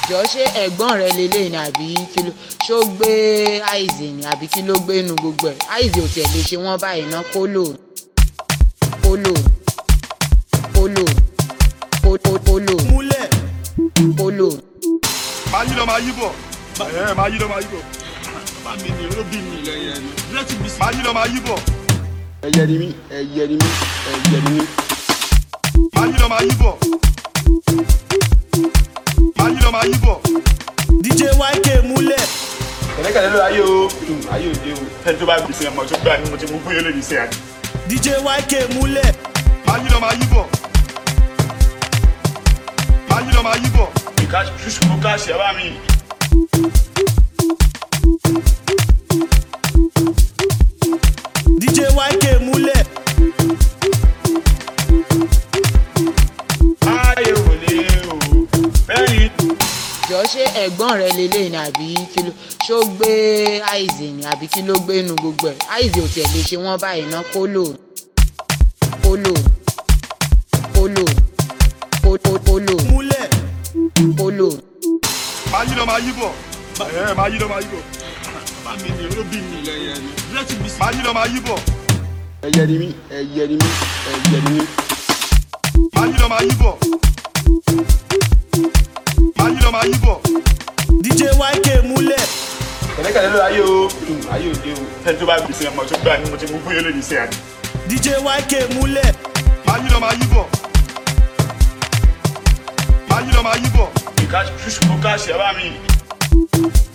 jọ ṣé ẹ̀gbọ́n rẹ lélẹ̀ ni àbí kí ló ṣó gbé àìsè ni àbí kí ló gbé nu gbogbo ẹ̀ àìsè ò tiẹ̀ lè ṣe wọ́n báyìí ná kólò kólò kólò kólò kólò múlẹ̀ kólò. máa yí lọ máa yí bọ̀ ẹ̀ máa yí lọ máa yí bọ̀ bá mi ní olóbì mi lẹ́yìn ẹni lẹ́tí mi sí. máa yí lọ máa yí bọ̀ ẹyẹ ni mí ẹyẹ ni mí ẹyẹ ni mí. máa yí lọ máa yí bọ̀ máa yí lọ máa yí bọ̀ dj yk múlẹ̀ kẹ̀lẹ́kẹ̀lẹ́ ló ayé o ayé òde o ẹni tó bá gbèsè ọmọ tó gbà ní mo ti mú fún yẹn lónìí sí àná. dj yk múlẹ̀ máa yí lọ máa yí bọ̀ máa yí lọ máa yí bọ̀ ìka ṣùṣù kó ká ṣe bá mi. dj yk múlẹ̀ ayé wò lé o bẹ́ẹ̀ni. jọ ṣé ẹ̀gbọ́n rẹ lélẹ̀ ni àbí kí ló ṣó gbé àìsè ni àbí kí ló gbé nu gbogbo ẹ̀ àìsè ò tiẹ̀ lè ṣe wọ́n báyìí ná kólò kólò kólò kólò kólò múlẹ̀ kólò. máa yí lọ máa yí bọ̀ ẹ̀ máa yí lọ máa yí bọ̀ bá mi ní olóbì mi lẹ́yìn ẹni lẹ́tí mi sí. máa yí lọ máa yí bọ̀ ẹyẹ ni mí ẹyẹ ni mí ẹyẹ ni mí. máa yí lọ máa yí bọ̀ máa yí lọ máa yí bọ̀ dj yk múlẹ̀ kẹ̀lẹ́kẹ̀lẹ́ ló ayé o ayé òde o ẹni tó bá gbèsè ọmọ tó gbà ní mo ti mú fún yẹn lónìí sí àná. dj yk múlẹ̀ máa yí lọ máa yí bọ̀ máa yí lọ máa yí bọ̀ ìka ṣùṣù kó ká ṣe bá mi.